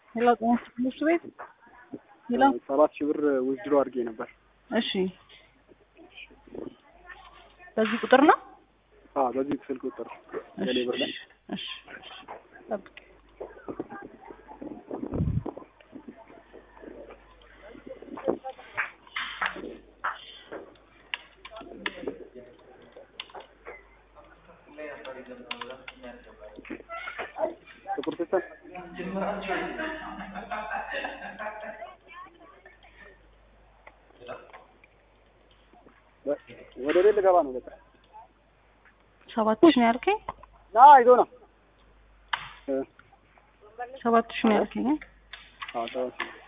ሄሎ ጤና ይስጥልኝ ትምህርት ቤት ሄሎ ሰባት ሺህ ብር ውዝድሮ አድርጌ ነበር። እሺ በዚህ ቁጥር ነው አዎ በዚህ ስልክ ቁጥር ቴሌ ብር ላይ እሺ ጠብቅ ጥቁር ሲስተም ወደ ቤት ልገባ ነው። በቃ ሰባት ሺህ ነው ያልከኝ ና ይዞ ነው። ሰባት ሺህ ነው ያልከኝ አዎ ሰባት ሺህ